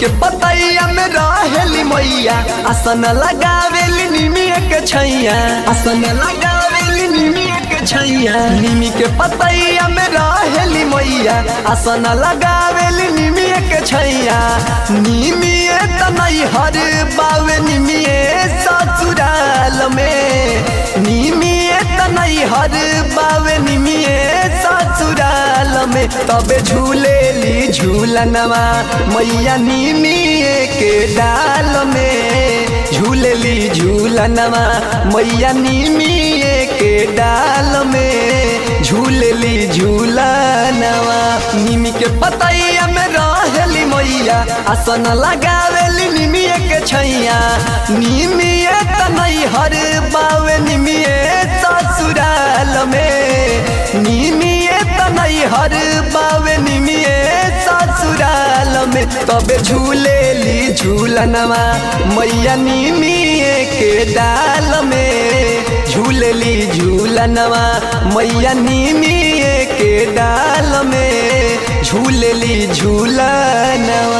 के पतैया में रहेली मैया आसन लगावेली निमिया के छैया आसन लगावेली निमिया के छैया निमी के पतैया में रहेली मैया आसन लगावेली निमिया के छैया निमिये त नहीं हर बावे निमिये ससुराल में निमिये त नहीं हर बावे निमिये ससुराल में तबे झूलेली झूलनवा मैया निमिये के डाल में झूलेली झूलनवा मैया निमिये के डाल में झूलेली झूलनवा निमी के पतैया में रहेली मैया आसन लगावेली निमिये के छैया निमिये त नहीं हर बावे निमिये ससुराल में निमिये त नहीं हर बावे निमिये ससुराल में तबे झूलेली झूलनवा मैया निमिये के डाल में झूलेली झूलनवा मैया निमिये के डाल में झूलेली झूलनवा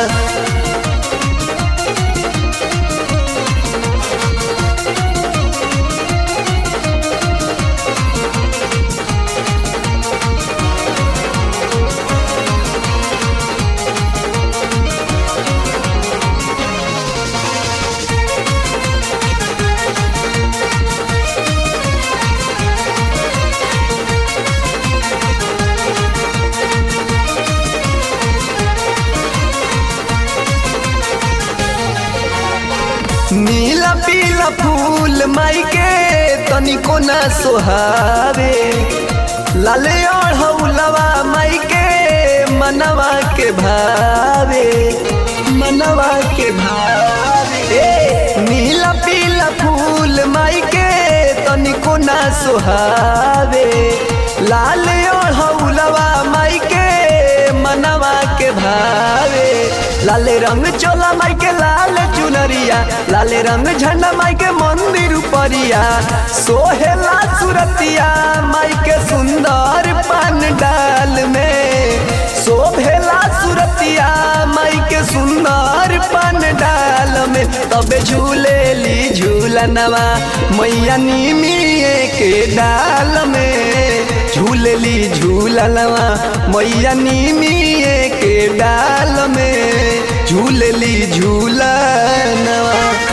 नीला पीला फूल माई के तनिको न सोहावे लाले ओढ़ौलवा माई के मनवा के भावे मनवा के भावे नीला पीला फूल माई के तनिको न सोहावे लाल ओढ़ौलवा माई के मनवा के भावे लाल रंग चोला माई के लाल चुनरिया लाल रंग झंडा माई के मंदिर उपरिया सोहेला सुरतिया माई के सुंदर पान डाल में शोभेला सुरतिया माई के सुंदर पान डाल में तबे झूलेली झूलनवा मैया निमिये के डाल में झूलेली झूलनवा मैया निमिये के डाल में झूलेली झूलनवा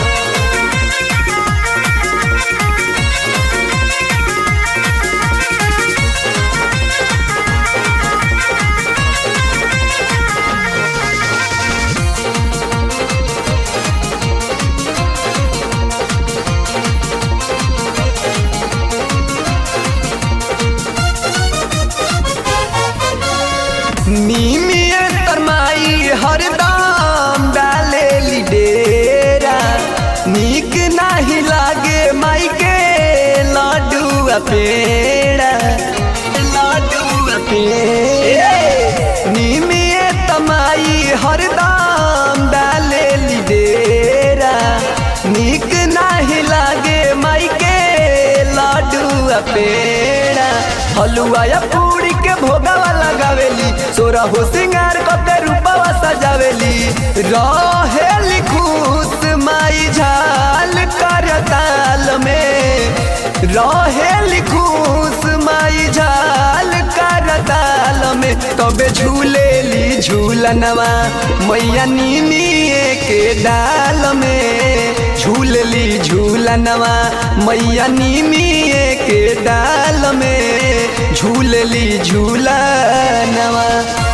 नीमिये तरमाई हरदम डालेली डेरा नीक नाही लागे माई के लाडू पेड़ा लाडू पेड़ा नीमिये तमाई हरदम डालेली डेरा नीक नाही लागे माई के लाडू पेड़ा हलुआ या पूरी के भोगावा लगावेली सोरा हो सिंगार कते रूपावा सजावेली रहेली खुश माई झाल कर ताल में रहेली खुश माई झाल कर ताल में तबे झूलेली झूलनवा मैया निमिये के डाल में झूलली झूलनवा मैया निमिये के डाल में झूलली झूलनवा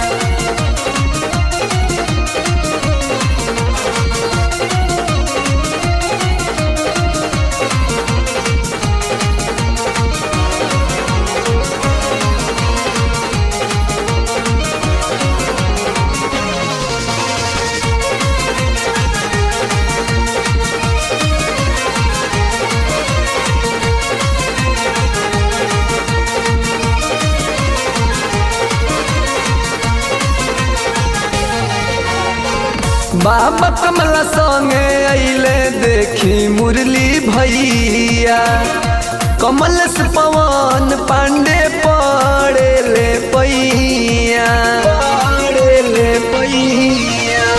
बाबा कमला संगे अइले देखी मुरली भैया कमल से पवन पांडे पड़े ले पैया पड़े ले पैया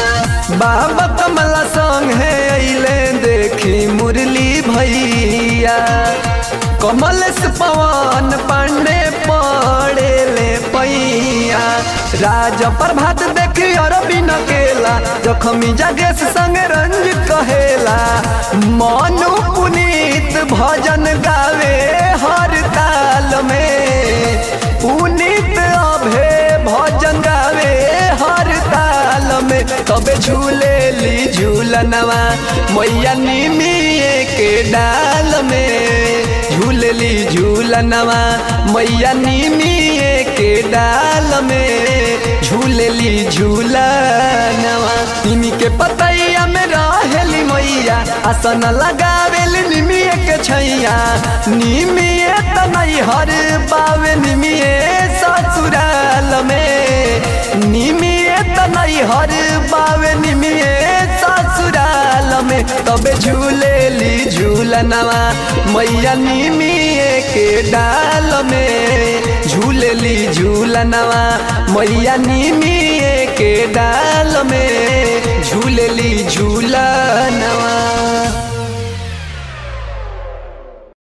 बाबा कमला संग है अइले देखी मुरली भैया कमलेश पवन पांडे पड़े ले पैया राज प्रभात देखी अरबी नकेला जखमी जगेश संग रंज कहेला मनु पुनीत भजन गावे हर ताल में पुनीत अभे भजन गावे हर ताल में तबे झूले ली झूलनवा मैया निमिए के डाल में झूलली झूलनवा मैया निमिए के डाल में झूलली झूलनवा निमी के पतैया में रहेली मैया आसन लगावेल निमिए के छैया निमिए त नहीं हर पावे निमिए ससुराल में निमिए त नहीं हर पावे निमिए ससुराल में तबे झूलेली झूलनवा मैया निमिए के डाल में झूलेली झूलनवा मैया निमिए के डाल में झूलेली झूलनवा